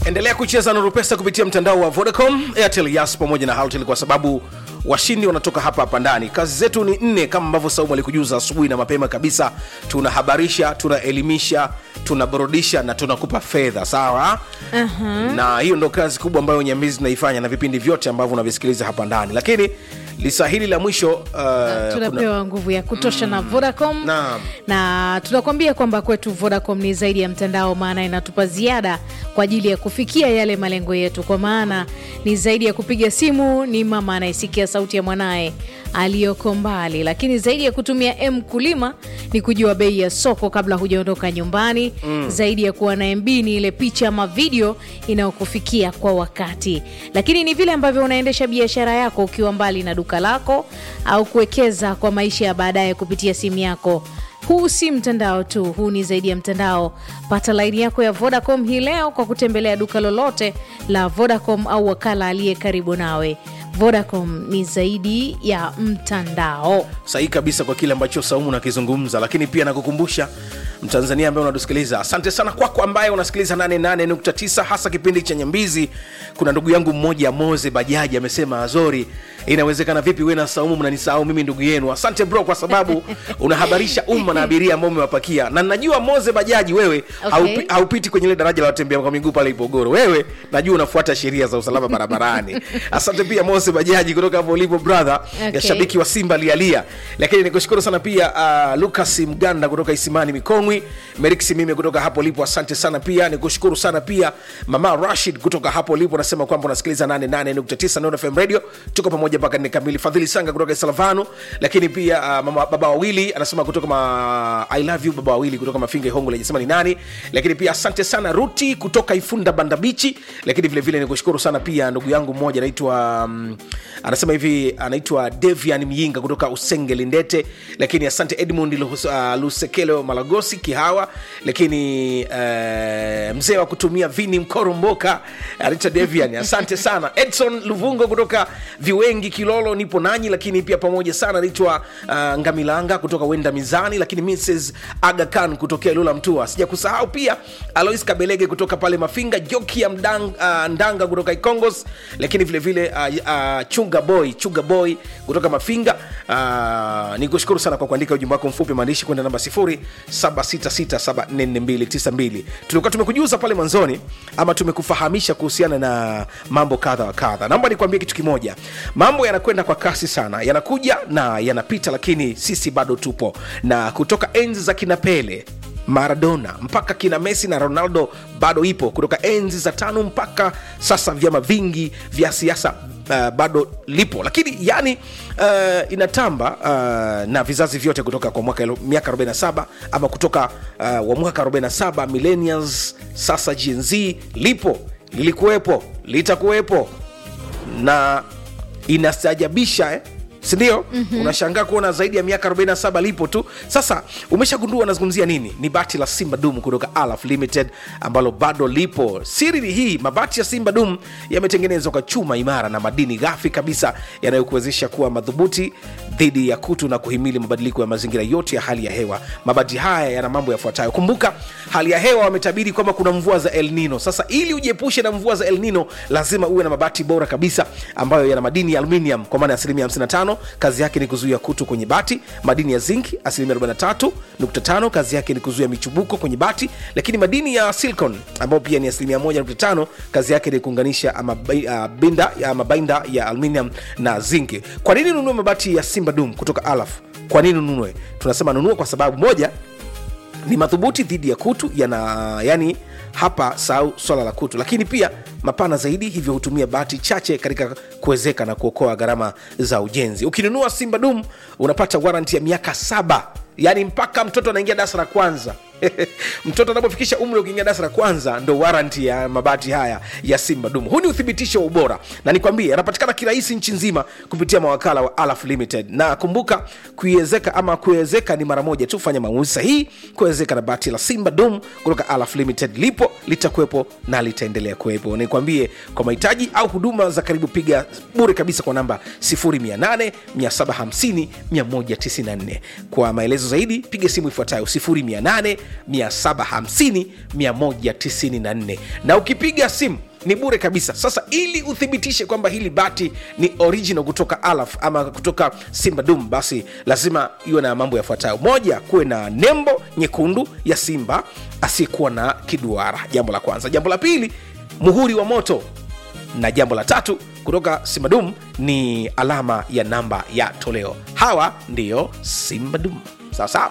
endelea kucheza nuru pesa kupitia mtandao wa vodacom airtel yas pamoja na haltel kwa sababu washindi wanatoka hapa hapa ndani kazi zetu ni nne kama ambavyo saumu alikujuza asubuhi na mapema kabisa tunahabarisha tunaelimisha tunaburudisha na tunakupa fedha sawa uh-huh. na hiyo ndo kazi kubwa ambayo nyambizi tunaifanya na vipindi vyote ambavyo unavisikiliza hapa ndani lakini lisa hili la mwisho uh, tunapewa nguvu ya kutosha na vodacom Naam. na tunakwambia kwamba kwetu vodacom ni zaidi ya mtandao maana inatupa ziada kwa ajili ya kufikia yale malengo yetu kwa maana ni zaidi ya kupiga simu ni mama anayesikia sauti ya mwanaye aliyoko mbali lakini zaidi ya kutumia m kulima ni kujua bei ya soko kabla hujaondoka nyumbani mm. zaidi ya kuwa na mb ni ile picha ama video inayokufikia kwa wakati lakini ni vile ambavyo unaendesha biashara yako ukiwa mbali na duka lako au kuwekeza kwa maisha ya baadaye kupitia simu yako huu si mtandao tu huu ni zaidi ya mtandao pata laini yako ya vodacom hii leo kwa kutembelea duka lolote la vodacom au wakala aliye karibu nawe vodacom ni zaidi ya mtandao sahihi kabisa kwa kile ambacho saumu nakizungumza lakini pia nakukumbusha mtanzania ambaye unatusikiliza asante sana kwako ambaye unasikiliza 88.9 hasa kipindi cha nyambizi kuna ndugu yangu mmoja moze bajaji amesema azori inawezekana vipi we na saumu mnanisahau mimi ndugu yenu asante bro kwa sababu unahabarisha umma na abiria ambao umewapakia na najua moze bajaji wewe Okay. haupi, haupiti kwenye ile daraja la watembea kwa miguu pale Ipogoro. Wewe najua unafuata sheria za usalama barabarani. Asante pia Mose Bajaji kutoka hapo ulipo brother, Okay. ya shabiki wa Simba lialia. Lakini nikushukuru sana pia uh, Lucas Mganda kutoka Isimani Mikongwi, Merik Simime kutoka hapo ulipo, asante sana pia. Nikushukuru sana pia Mama Rashid kutoka hapo ulipo, unasema kwamba unasikiliza 88.9 Nord FM Radio. Tuko pamoja mpaka nne kamili. Fadhili Sanga kutoka Salavano, lakini pia uh, mama baba wawili anasema kutoka ma, I love you baba wawili kutoka Mafinga Ihongo hajasema ni nani, lakini pia asante sana Ruti kutoka Ifunda Banda Bichi, lakini vile vile nikushukuru sana pia ndugu yangu mmoja anaitwa um, anasema hivi anaitwa Devian Myinga kutoka Usenge Lindete, lakini asante Edmund Luhus- uh, Lusekelo Malagosi Kihawa, lakini uh, mzee wa kutumia vini Mkoromboka anaitwa Devian, asante sana Edson Luvungo kutoka Viwengi Kilolo, nipo nanyi, lakini pia pamoja sana anaitwa uh, Ngamilanga kutoka Wenda Mizani, lakini Mrs Aga Khan kutokea Lula Mtua, sija kusahau pia Alois Kabelege kutoka pale Mafinga, Jokia Mdang, uh, Ndanga kutoka Ikongos, lakini vile vile uh, uh, Chunga Boy Chunga Boy kutoka Mafinga. Uh, ni kushukuru sana kwa kuandika ujumbe wako mfupi maandishi kwenda namba 0766744292. Tulikuwa tumekujuza pale mwanzoni ama tumekufahamisha kuhusiana na mambo kadha wa kadha. Naomba nikwambie kitu kimoja, mambo yanakwenda kwa kasi sana, yanakuja na yanapita, lakini sisi bado tupo, na kutoka enzi za kina Pele maradona mpaka kina messi na ronaldo bado ipo kutoka enzi za tano mpaka sasa vyama vingi vya siasa Uh, bado lipo lakini yani uh, inatamba uh, na vizazi vyote kutoka kwa mwaka elo- miaka 47 ama kutoka uh, wa mwaka 47 millennials sasa gnz lipo lilikuwepo litakuwepo na inastaajabisha eh? sindio mm-hmm. unashangaa kuona zaidi ya miaka 47 lipo tu sasa umeshagundua nazungumzia nini ni bati la simba dum kutoka alaf limited ambalo bado lipo siri ni hii mabati ya simba dum yametengenezwa kwa chuma imara na madini ghafi kabisa yanayokuwezesha kuwa madhubuti dhidi ya kutu na kuhimili mabadiliko ya mazingira yote ya hali ya hewa mabati haya yana mambo yafuatayo kumbuka hali ya hewa wametabiri kwamba kuna mvua za el nino sasa ili ujiepushe na mvua za el nino lazima uwe na mabati bora kabisa ambayo yana madini ya aluminium kwa maana ya asilimia 55 kazi yake ni kuzuia kutu kwenye bati madini ya zinc asilimia 43.5 kazi yake ni kuzuia michubuko kwenye bati lakini madini ya silicon ambayo pia ni asilimia 1.5 kazi yake ni kuunganisha ama bai- ah, binda ama bainda ya aluminium na zinc kwa nini ununue mabati ya simba dum kutoka alaf kwa nini ununue tunasema nunua kwa sababu moja ni madhubuti dhidi ya kutu yana yani hapa sahau swala la kutu lakini pia mapana zaidi hivyo hutumia bati chache katika kuwezeka na kuokoa gharama za ujenzi ukinunua simba dum unapata waranti ya miaka saba yaani mpaka mtoto anaingia darasa la kwanza mtoto anapofikisha umri ukiingia darasa la kwanza ndo waranti ya mabati haya ya simba dum huu ni uthibitisho wa ubora na nikwambie yanapatikana kirahisi nchi nzima kupitia mawakala wa alaf limited na kumbuka kuiwezeka ama kuwezeka ni mara moja tu fanya maamuzi sahihi kuwezeka na bati la simba dum kutoka alaf limited lipo litakuwepo na litaendelea kuwepo nikwambie kwa mahitaji au huduma za karibu piga bure kabisa kwa namba 0800 750 194 kwa maelezo zaidi piga simu ifuatayo 08 750 194 na ukipiga simu ni bure kabisa sasa ili uthibitishe kwamba hili bati ni original kutoka alaf ama kutoka simba dum basi lazima iwe na mambo yafuatayo moja kuwe na nembo nyekundu ya simba asiyekuwa na kiduara jambo la kwanza jambo la pili muhuri wa moto na jambo la tatu kutoka simbadum ni alama ya namba ya toleo hawa ndiyo simbadum sawasawa